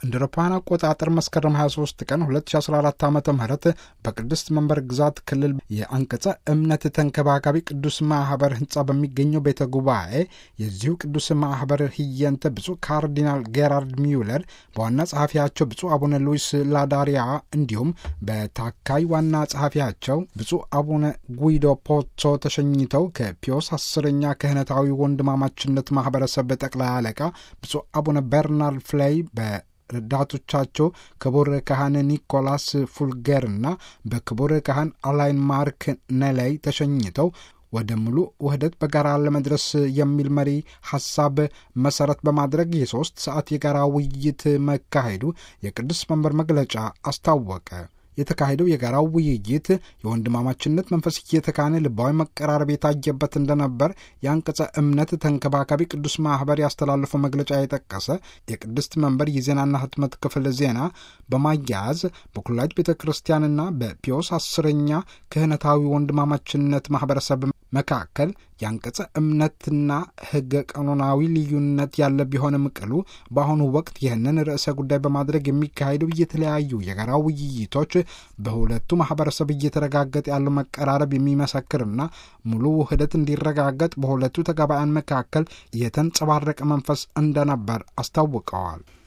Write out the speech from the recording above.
እንደ አውሮፓውያን አቆጣጠር መስከረም 23 ቀን 2014 ዓ ም በቅድስት መንበር ግዛት ክልል የአንቀጸ እምነት ተንከባካቢ ቅዱስ ማኅበር ሕንፃ በሚገኘው ቤተ ጉባኤ የዚሁ ቅዱስ ማኅበር ህየንተ ብፁዕ ካርዲናል ጌራርድ ሚውለር በዋና ጸሐፊያቸው ብፁዕ አቡነ ሉዊስ ላዳሪያ እንዲሁም በታካይ ዋና ጸሐፊያቸው ብፁዕ አቡነ ጉይዶ ፖዞ ተሸኝተው ከፒዮስ አስረኛ ክህነታዊ ወንድማማችነት ማኅበረሰብ ጠቅላይ አለቃ ብፁዕ አቡነ በርናርድ ፍሌይ በ ረዳቶቻቸው ክቡር ካህን ኒኮላስ ፉልገርና በክቡር ካህን አላይን ማርክ ነላይ ተሸኝተው ወደ ሙሉ ውህደት በጋራ ለመድረስ የሚል መሪ ሐሳብ መሠረት በማድረግ የሦስት ሰዓት የጋራ ውይይት መካሄዱ የቅዱስ መንበር መግለጫ አስታወቀ። የተካሄደው የጋራው ውይይት የወንድማማችነት መንፈስ እየተካነ ልባዊ መቀራረብ የታየበት እንደነበር የአንቀጸ እምነት ተንከባካቢ ቅዱስ ማኅበር ያስተላለፈው መግለጫ የጠቀሰ የቅድስት መንበር የዜናና ሕትመት ክፍል ዜና በማያያዝ በኩላጅ ቤተ ክርስቲያንና በፒዮስ አስረኛ ክህነታዊ ወንድማማችነት ማኅበረሰብ መካከል የአንቀጸ እምነትና ሕገ ቀኖናዊ ልዩነት ያለ ቢሆንም ቅሉ በአሁኑ ወቅት ይህንን ርዕሰ ጉዳይ በማድረግ የሚካሄዱ የተለያዩ የጋራ ውይይቶች በሁለቱ ማኅበረሰብ እየተረጋገጠ ያለው መቀራረብ የሚመሰክርና ሙሉ ውህደት እንዲረጋገጥ በሁለቱ ተጋባያን መካከል የተንጸባረቀ መንፈስ እንደነበር አስታውቀዋል።